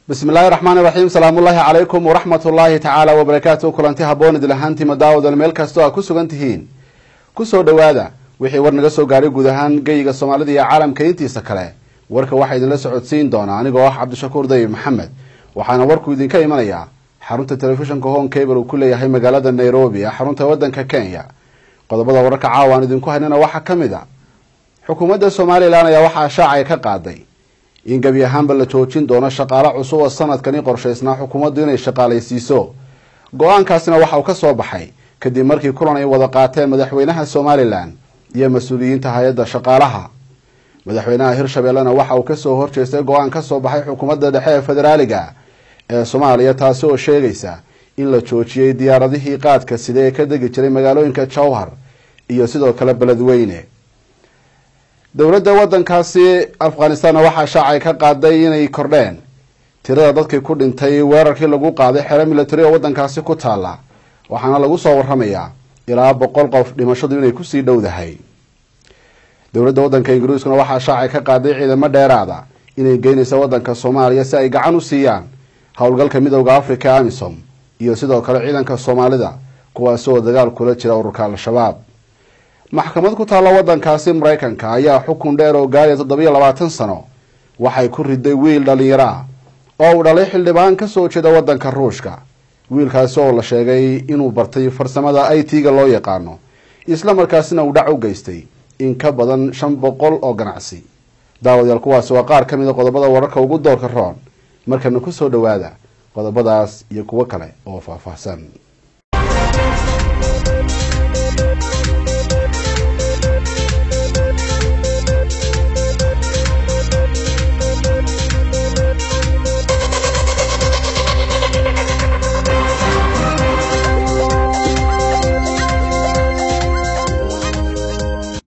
bismi illaahi raxmaani raxiim salaamullaahi calaykum waraxmat ullaahi tacaala wabarakaatu kulanti haboon idil ahaantiima daawadan meel kastoo aa ku sugan tihiin kusoo dhowaada wixii war naga soo gaaray guud ahaan geyiga soomaalida iyo caalamka intiisa kale warka waxaa idinla socodsiin doonaa anigoo ah cabdishakuur dayib maxamed waxaana warku idinka imanayaa xarunta telefishinka home cable uu ku leeyahay magaalada nairobi ee xarunta wadanka kenya qodobada wararka caawa aan idinku haynana waxaa ka mid a xukuumadda somalilan ayaa waxaa shaacay ka qaaday in gebi ahaanba la joojin doono shaqaale cusub oo sanadkani qorshaysnaa xukuumaddu inay shaqaalaysiiso go-aankaasina waxa uu ka soo baxay kadib markii kulan ay wada qaateen madaxweynaha somalilan iyo mas-uuliyiinta hay-adda shaqaalaha madaxweynaha hirshabeellena waxa uu kasoo horjeestay go-aan ka soo baxay xukuumadda dhexe ee federaaliga ee soomaaliya taasi oo sheegaysa in la joojiyey diyaaradihii qaadka sida ee ka degi jiray magaalooyinka jowhar iyo sidoo kale beledweyne dowladda wadankaasi afghanistanna waxaa shaacay ka qaaday inay kordheen tirada dadkii ku dhintay weerarkii lagu qaaday xero military oo wadankaasi ku taala waxaana lagu soo waramayaa ilaa boqol qof dhimashadu inay kusii dhowdahay dowladda wadanka ingiriiskuna waxaa shaacay ka qaaday ciidamo dheeraada inay geynaysa wadanka soomaaliya si ay gacan u siiyaan howlgalka midooda africa amisom iyo sidoo kale ciidanka soomaalida kuwaasi oo dagaal kula jira ururka al-shabaab maxkamad ku taalla wadankaasi maraykanka ayaa xukun dheer oo gaaraya toddobiyo labaatan sano waxay ku riday wiil dhalinyaro ah oo uu dhalay xildhibaan kasoo jeeda wadanka ruushka wiilkaasi oo la sheegay inuu bartay farsamada i t-ga loo yaqaano isla markaasina uu dhac u geystay in ka badan shan boqol oo ganacsi daawadayaal kuwaasi waa qaar ka mid a qodobada wararka ugu doorka roon markana kusoo dhowaada qodobadaas iyo kuwo kale oo faahfaahsan